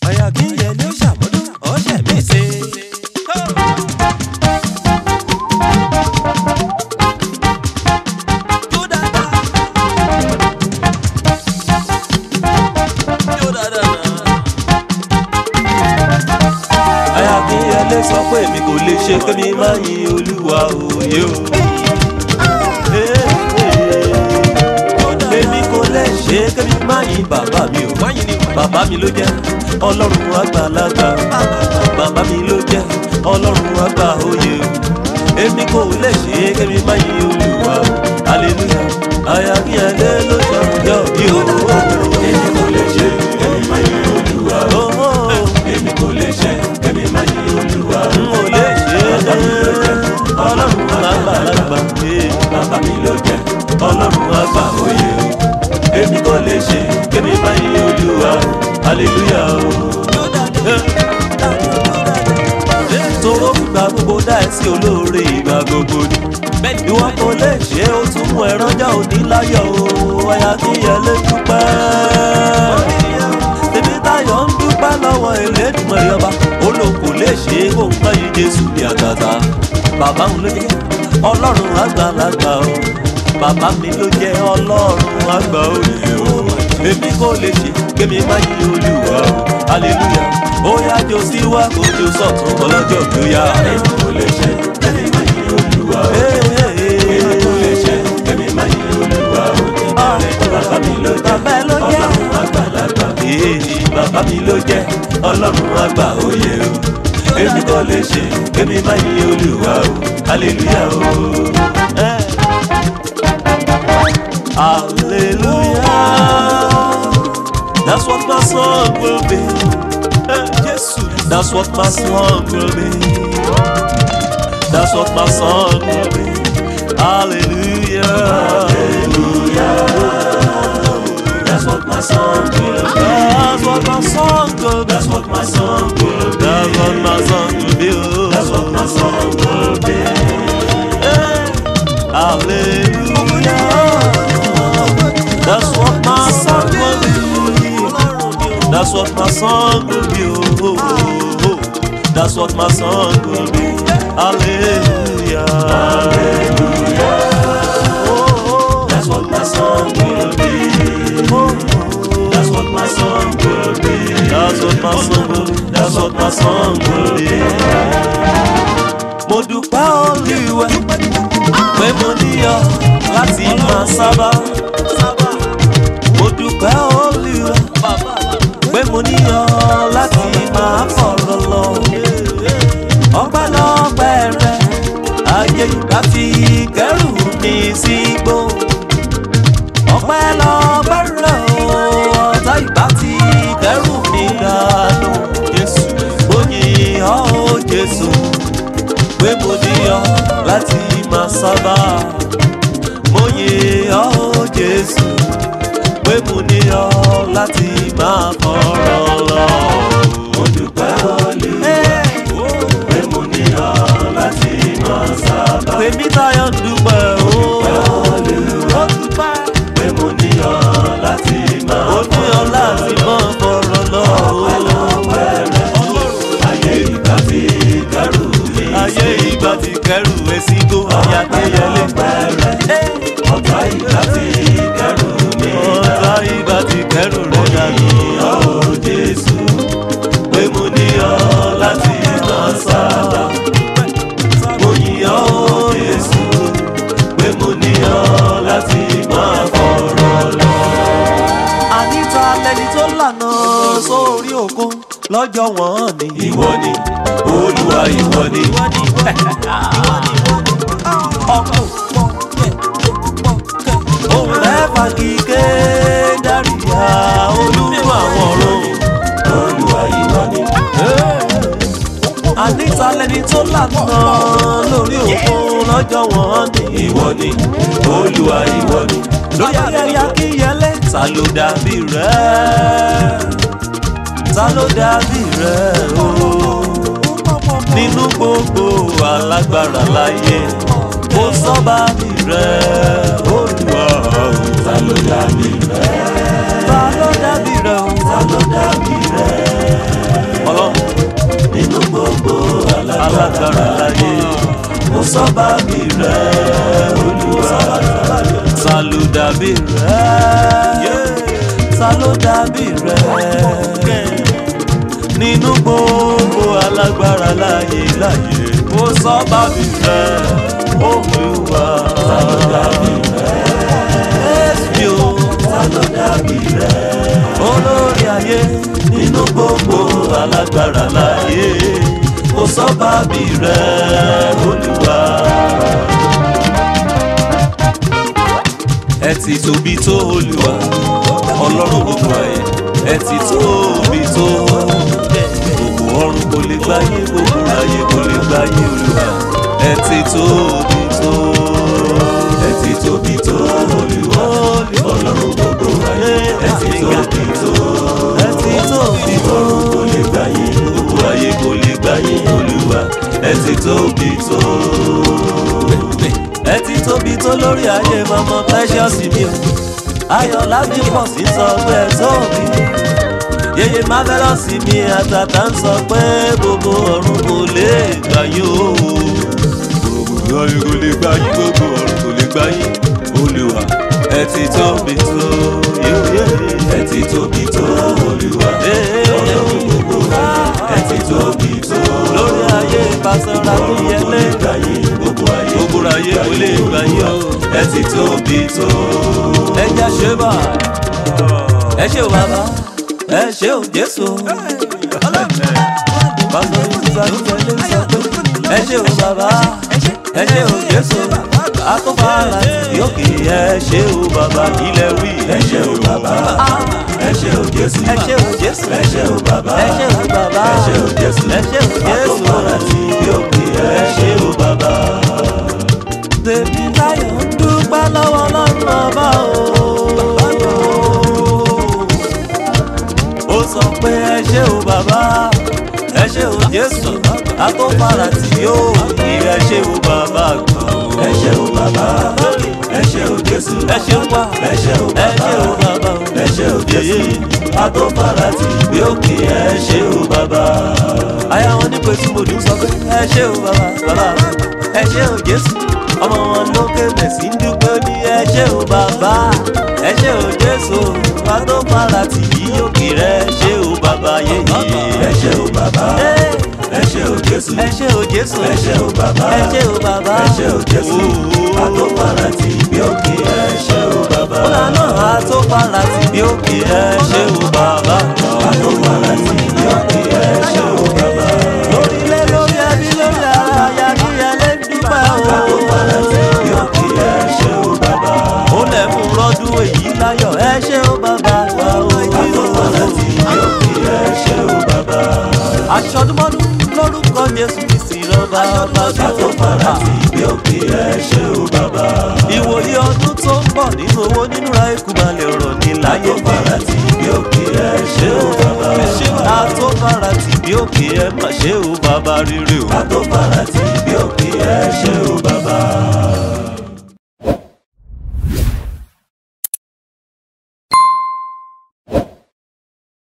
àyà kí n yẹ ní ó ṣàmúlò ọ̀ṣẹ̀ mi ṣe. Jó dáadáa. Jó dáadáa náà. àyà kí n yẹ lé sọ pé èmi kò lè ṣe kémi máa yin olúwa òye o. èmi kò lè ṣe kémi máa yin bàbá mi o. bàbá mi ló jẹ́ ọlọ́run àgbàlagbà. bàbá mi ló jẹ́ ọlọ́run àgbà òye o. èmi kò lè ṣe kémi máa yin olúwa o. hallelujah àyà kí n yẹ lé ló ṣàjọ bí o. èmi kò lè ṣe èmi máa yin olúwa o. èmi kò lè ṣe èmi máa yin olúwa o. n ò lè ṣe ọlọ́run àgbàlagbà. bàbá mi ló jẹ́ ọlọ́run àgbà òye o. èmi kò lè ṣe èmi máa yin olúwa o. hallelujah o. tóró ìgbà gbogbo dá ẹ sí olóore ìgbà gbogbo ni. ìwọ kò lè ṣe ó tún mú ẹran já òní láyọ̀ o àyà kí ẹ lè dúpẹ́. tèmi táyọ̀ ń dúpẹ́ lọ́wọ́ Elédùmarè ọba ó lò kò lè ṣe é kó ń bá yí Jésù ní àtàtà. bàbá òun ló jẹ́ ọlọ́run àgbàlagbà o bàbá mi ló jẹ́ ọlọ́run àgbà òye o èmi kò lè ṣe kémi má yí olúwa o hallelujah ó yá jó sí wá kó jó sọ̀tún ọlọ́jọ́ tó yá. èmi kò lè ṣe èmi máa yin olúwa o. èmi kò lè ṣe èmi máa yin olúwa o. bàbá mi ló jẹ́ bàbá ẹ ló jẹ́ ọlọ́run àgbàlagbà. Èè, bàbá mi ló jẹ́ ọlọ́run àgbà òye o èmi kò lè ṣe kémi má yí olúwa o hallelujah o. Hallelujah. That's what my song will be. Eh, Jesus. That's what my song will be. That's what my song will be. Hallelujah. That's what my song will be. That's what my song will be. That's what my song will be. That's what my song will be. Oh. That's what my song will be. Eh, Hallelujah. That's what my song will be. That's what my song will be. Oh, oh, oh. That's what my song will be. Hallelujah. Oh, That's what my song will be. oh, oh. That's what my song will be. That's what my song will be. That's what my song will be. Mo dúpẹ́ Olúwa pé mo níyọ̀ láti máa sábà. Mo dúpẹ́ Olúwa pé mo níyọ̀ láti máa fọ̀rọ̀ lọ. Ọpẹ́lọpẹ́ rẹ, ayé ìgbà fi kẹ́rù mi sígbó. Ọpẹ́lọpẹ́ rẹ o, ọ̀tá ìgbà ti kẹ́rù mi dànù. Jésù, ó yìn ọ́ o Jésù pé mo níyọ̀ láti máa sábà. Mo yìn ọ́ o Jésù pé mo níyọ̀ láti máa fọ̀rọ̀ lọ. Mo dúpẹ́ Olúwa pé mo ní ọ láti máa sábà. Tèmi táyọ̀ ń dúpẹ́ o. Ó dúpẹ́. Pé mo ní ọ láti máa Ó ní ọ láti máa fọ̀rọ̀ lọ. ayé ìgbà tí kẹrù mi. Ayé ìgbà tí kẹrù ẹ sí gbó ayá kéyẹlé. Ọ̀tá ìgbà tí kẹrù mi. Ọ̀tá ìgbà tí kẹrù rẹ̀ dànù. Ó Jésù pé mo ní ọ láti máa sábà. Mo yìn ọ́ ó Jésù pé mo ní ọ láti máa fọ̀rọ̀ lọ. Àníta lẹni tó lànà sórí òkun lọ́jọ́ wọn ni. Ìwọ ni Olúwa ìwọ ni. ọkọ̀ òun mẹ́fà kíké dáríyá olúwa àwọn ọ̀run. Olúwa ìwọ ni. Àníta lẹni tó lànà lórí òkun lọ́jọ́ wọn ni. Ìwọ ni Olúwa ìwọ ni. lórí ayẹyẹ akínyẹlé ta ló dàbí rẹ̀ ta ló dàbí rẹ̀ o nínú gbogbo alágbára láyé kò sọ́ba bí rẹ̀ Olúwa o. Ta ló dàbí rẹ̀? ta ló dàbí rẹ̀ o. Ta ló dàbí rẹ̀? nínú gbogbo alágbára láyé láyé kò sọ bàbí rẹ olúwa. ta ló dàbí rẹ Èsì o ta ló dàbí rẹ olórí ayé nínú gbogbo alágbára láyé kò sọ bàbí rẹ olúwa. ẹ ti tóbi tó olúwa ọlọ́run gbogbo ayé ẹ ti tóbi tó gbogbo ọ̀run kò lè gbáyé gbogbo ayé kò lè gbáyé olúwa ẹ ti tóbi tó ẹ ti tóbi tó olúwa ọlọ́run gbogbo ayé ẹ ti tóbi tó ẹ ti tóbi tó ọ̀run kò lè gbáyé gbogbo ayé kò lè gbáyé olúwa ẹ ti tóbi tó ẹ ti tóbi tó lórí ayé mọmọ precious mi o ayọ̀ láti pọ̀ sí sọ pé ẹ tóbi yeye marvelous mi àtàtà ń sọ pé gbogbo ọ̀run kò lè gbà yín o gbogbo ayé kò lè gbà yín gbogbo ọ̀run kò lè gbà yín olúwa ẹ ti tóbi tó yéyé ẹ ti tóbi tó olúwa ọlọ́run gbogbo ayé ẹ ti tóbi tó lórí ayé ìbásọ́ra tó ọ̀run kò yẹlé lè gbáyé gbogbo ayé gbogbo ayé kò lè gbà yín o ẹ ti tóbi tó ẹ jẹ́ ṣe bá ẹ ṣe o bàbá ẹ ṣe o jésù pásítọ̀ ìsúsà ló tẹ̀lé sọ pé ẹ ṣe o bàbá ẹ ṣe o jésù akọ́fàlà yókè ẹ ṣe o bàbá ilẹ̀ wí ẹ ṣé o bàbá ẹ ṣé o jésù ẹ ṣe o jésù ẹ ṣé o bàbá ẹ ṣe o bàbá ẹ ṣé o jésù ẹ ṣe o jésù àtọ́fàrà tí bí òkè ẹ ṣé o bàbá tèmi láyọ̀ ń dúpẹ́ lọ́wọ́ ọlọ́run ọba o. ó sọ pé ẹ ṣé o bàbá ẹ ṣé o jésù akófàrà tí yóò yí ẹ ṣé o bàbá gan. ẹ ṣé o bàbá ẹ ṣé o jésù ẹ ṣé wá ẹ ṣé o ẹ ṣé o bàbá bàbá o. ẹ ṣé o jésù àtọ́fàrà tí bí òkè ẹ ṣé o bàbá àyà wọn ní pé tí mo dùn sọ pé ẹ ṣé o bàbá bàbá ẹ ṣé o jésù ọmọ wọn lókè mẹsì ń dúpẹ́ ní ẹ ṣé o bàbá ẹ ṣé o jésù wà tó fara tì yí òkè rẹ ẹ ṣé o bàbá yéyé ẹ ṣé o bàbá ẹ ṣé o jésù ẹ ṣé o jésù ẹ ṣé o bàbá ẹ ṣé o bàbá ẹ ṣé o jésù àtọ́fàrà tí bí òkè ẹ ṣé o bàbá ọ̀là náà tó fara tì bí òkè ẹ ṣé o bàbá àtọ́fàrà tí bí òkè ẹ ṣé o bàbá lórílẹ̀ lórí ẹbí lórí ara àyà kí ẹ lè dúpẹ́ o. àtọ́fàrà tí bí òkè ẹ ṣé o bàbá ó lẹ̀ mú rọ́dún èyí láyọ̀ ẹ ṣé ó bàbá wa o. àtọ́fàrà tí bí òkè ẹ ṣé o bàbá aṣọdúnmọ́dún lórúkọ jésù kristi rọba ọba àtọ́fàrà tí bí òkè ẹ ṣé o bàbá ìwòye ọdún tó ń bọ̀ nínú owó nínú ra ikú balẹ̀ ọ̀rọ̀ ní láyé àtọ́fàrà tí bí òkè ẹ ṣé o bàbá àtọ́fara tì bí òkè ẹ má ṣe ó bàbá rere o. àtọ́fàrà tí bí òkè ẹ ṣé o bàbá.